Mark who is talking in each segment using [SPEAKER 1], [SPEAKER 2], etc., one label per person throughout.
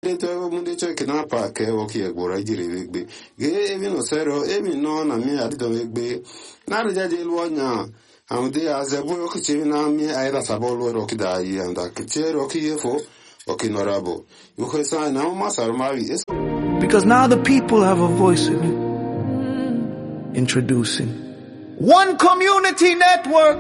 [SPEAKER 1] dete munde cho kina pa ke o ki egbora ijire wegbe ge ebi no sero ebi no na mi adido wegbe na rija je lu onya amde azebo yo ki chimi na mi aira sabo lu ro ki da yi anda ki chero ki yefo o ki norabo yo ko sa na ma sar mari
[SPEAKER 2] Because now the people have a voice in it. Introducing One Community Network.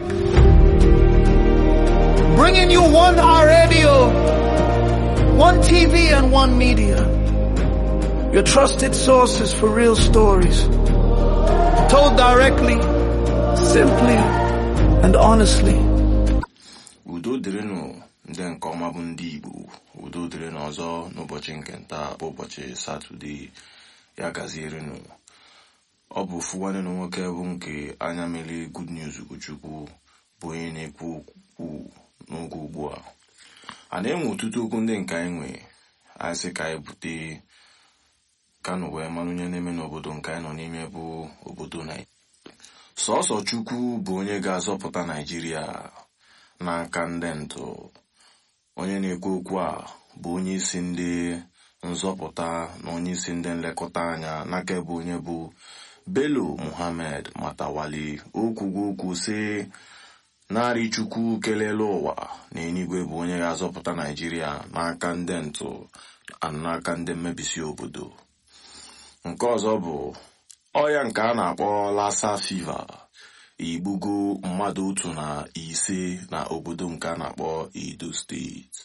[SPEAKER 2] Bringing you one R radio, one TV and one media. Your trusted sources for real stories. Told directly, simply, and honestly.
[SPEAKER 3] udo dịrịnụ ndị nke ọma bụ ndị igbo udo dịrịnụ ọzọ n'ụbọchị nke nta bụ ụbọchị satọde ya gazierenụ ọ bụ ofu nwanne na nwoke bụ nke anya mere good news ugochukwu bụ onye na-ekwu okwu n'oge ugbu a a na-enwe ọtụtụ okwu ndị nke anyị nwe anyị sị ka anyị bute kanụ wee mara onye na-eme n'obodo nke anyị nọ n'ime bụ obodo naijiria sọsọ chukwu bụ onye ga-azọpụta naijiria n'aka ndị ntụ onye na-ekwu okwu a bụ onye isi ndị nzọpụta na onye isi ndị nlekọta anya n'aka ebe onye bụ Bello Muhammad Matawali okwugo okwu sị narị chukwu kelele ụwa na enigwe bụ onye ga-azọpụta naijiria n'aka ndị ntụ na n'aka ndị mmebisi obodo nke ọzọ bụ ọya nke a na-akpọ lassa fiva igbugo mmadụ otu na ise na obodo nke a na-akpọ Edo steeti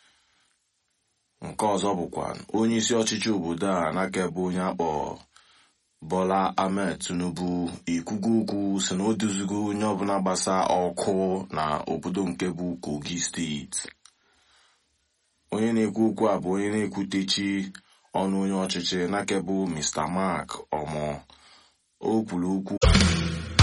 [SPEAKER 3] nke ọzọ bụkwa onye isi ọchịchị obodo a n'aka ebe onye akpọ Bola Ahmed Tinubu ikwugo okwu si na o duzigo onye ọbụla gbasa ọkụ na obodo nke bụ Kogi steeti onye na-ekwu okwu a bụ onye na-ekwutechi ọnụ onye ọchịchị n'aka bụ Mr. Mark Omo o kwuru okwu